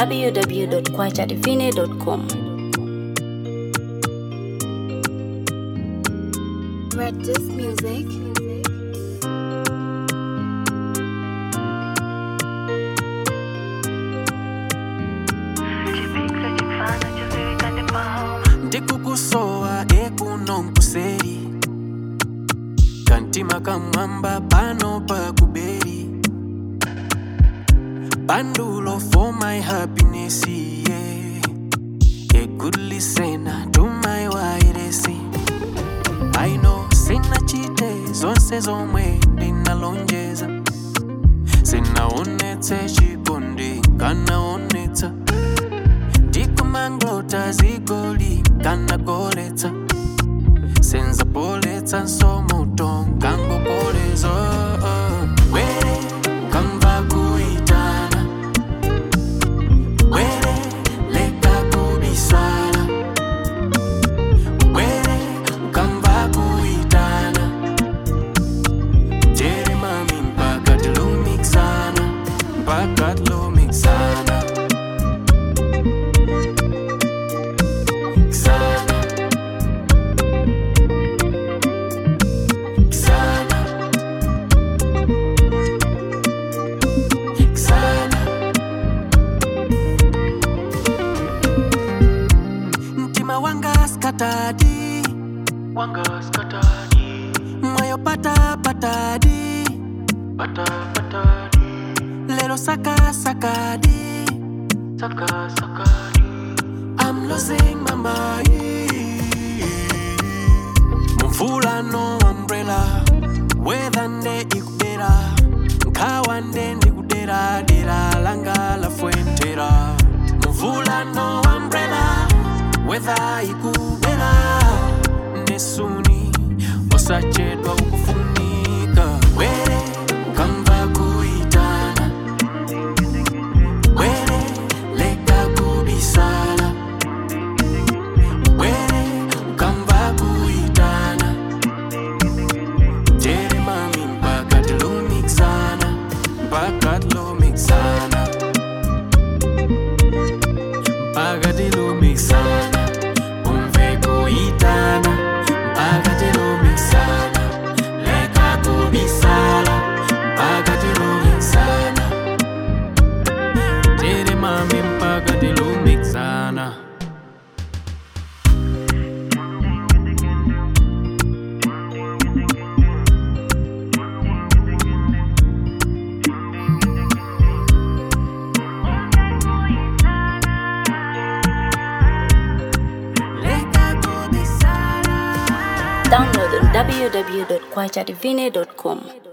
www.kwachadivine.com. Red Disc Music. ndikukusowa ekuno nkuseri kantima kamwamba pano pakuberi bandulo for my happiness yeah. a good listener to my wairesi i know sina chite zonse zomwe ndinalonjeza sinaonetse chikondi kanaonetsa ndikumanglota zigoli kanagoletsa senzapoletsa nsomoto ngangopolezo were ukamva kuitana were leka kubisala were ukamva kuitana jere mami mpaka tilumikisana mpaka tilumikisana Sana. Sana. Sana. Mtima wanga skatadi wanga skatadi moyo pata patadi pata patadi lero saka sakadi saka sakadi I'm losing my mind mumvula no umbrella weather nde ikudera nkhawa nde ndikudera dera langa la fuentera mumvula no umbrella weather ikudera nesuni osachedwa ukufunika were ukamva kuitana were leka kubisala were ukamva kuitana jere mami mpaka tilumikisana mpaka tilumikisana mpaka tilumikisana umve kuitana mpaka tilumikisana leka kubisala mpaka tilumikisana jere mami mpaka tilumikisana leka kubisala Download on www.kwachadivine.com.